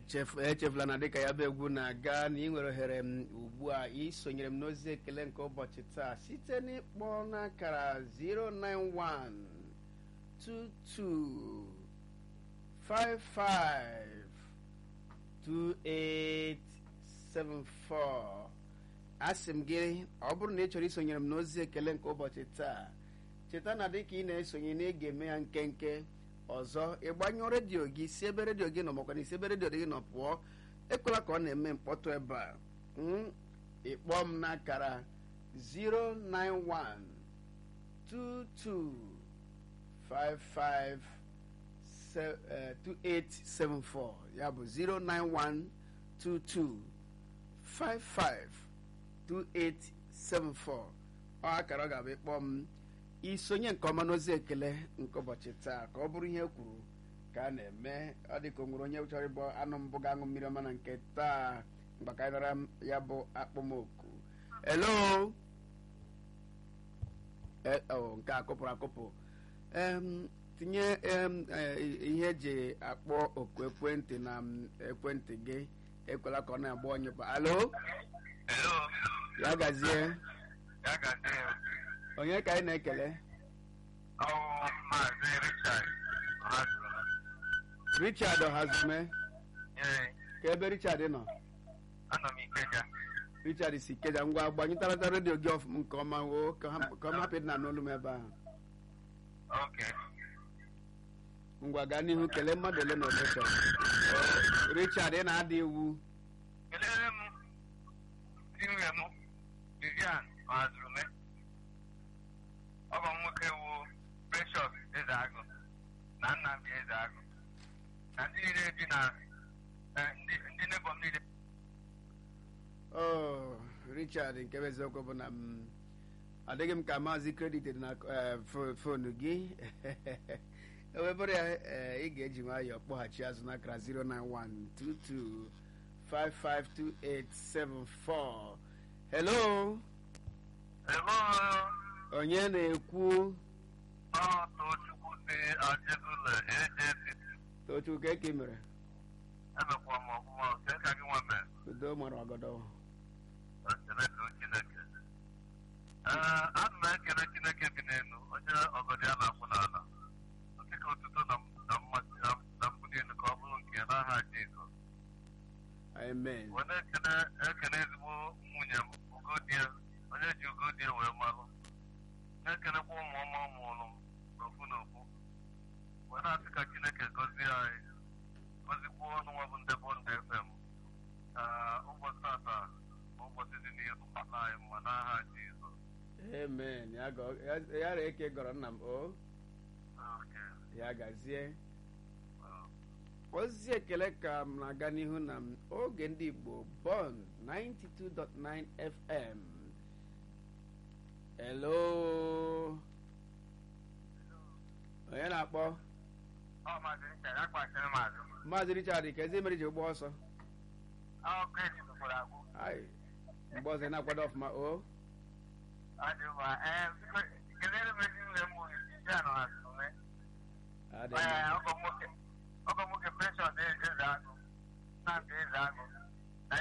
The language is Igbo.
chefu echefula na dịka ya bụ egwu na-aga na ị nwere ohere m ugbu a isonyere m n'ozi ekele nke ụbọchị taa site n'ịkpọ n'akara 091 22 55 2874 asị m gị ọ bụrụ na ị chọrọ isonyere m n'ozi ekele nke ụbọchị taa cheta na dịka ị na-esonye na ị ga-eme ya nkenke ọzọ ịgbanyụọ redio gị si ebe redio gị nọ makwa na isi ebe redio gị nọ pụọ ekwela ka ọ na-eme mkpọtụ ebe a Mm, ịkpọọ m n'akara 091 22 55 2874 ya bụ 091 22 55 2874 ọ akara ọ ga-abụ ịkpọ m isonye nke ọma n'ozi ekele nke ụbọchị taa ka ọ bụrụ ihe e kwuru ka a na-eme ọ dị ka o nwere onye chọrọ ịbụ anụ mbụ ga-aṅụ mmiri ọma na nke taa mgbakarịra ya bụ akpọmoku elo E- oh, nke a kụpụrụ akụpụ Em, tinye em, eh, ihe eji akpọ oku ekwentị na m, ekwentị gị ekwela ka ọ na-agba onye kwa alo Hello, ya gazie ya ga-adị ya. onye ka anyị na-ekele Ọwụ Maazị Richard Ọhazụrụ. richard ọhazume Ee, ka ebe richard nọ anọ m Ikeja. richard si keja ngwa gbanyụtarata redio gị ọfụma nke ọma woo ka ha- ka ọ hapụ ịdị na n'olu m ebe ahụ Oke. ngwa gaa n'ihu kelee mmadụ ole na ole chọrọ richard ị na-ada iwu Kelere m di nwunye m, Vivian Ọhazụrụ me. Ọ bụ nwoke wu Precious Ezeagụ na Nnamdi Ezeagụ. Na ndị niile bi na eh, ndị ndị nebo m niile. Oh, richard nke bụ eziokwu bụ na m adịghị m ka maazị kredit dị na eh, fo- fonu gị ewebụrụ ya eh, ị ga-eji nwayọọ kpọghachi azụ n'akara 09122552874 hello Hello, onye na-ekwu ọ Tochukwu si Ajegule AJC. tochukwu ka eke mere Emekwa m ọfụma, nke ka gị nwa mere. udo mara ọgọdọ ekele dịrị Chineke ee ana m ekele Chineke bi n'elu onye ọgọdị a na-akwụ n'ala nke ka otuto na na mmasị na- na mbuli elu ka ọ bụrụ nke n'aha Jizọs amen wee na-ekele ekele ezigbo nwunye m Ugodie onye ji Ugodie wee malụ na-ekelekwa ụmụ ọma ụmụụlụ m n'ofu n'ofu wee na-asị ka Chineke gọzie anyị gọzikwuo ọnụ nwa bụ ndị Bond FM ka ụbọchị tata na ụbọchị dị n'ihu ala anyị mma n'aha Jizọs amen ya gọ- ya- ya ra eke gọrọ nna m o Okay. ya gazie Uh, ozi ekele ka m na-aga n'ihu na m oge ndị igbo bond 92.9 fm hello onye na-akpọ ọ maazị Richard akpachiri maazị maazị richard ka ezi mere ji ụgbọ ọsọ ọ kredi tụkwara agwụ ai mgbe ọzọ ị na-akwado ọfụma o ọ dị mma ee biko kelere m ezi nne m isi anọ ha sume Adị ee mma. ọgọ nwoke ọgọ nwoke precious eze agụ nnamdị eze agụ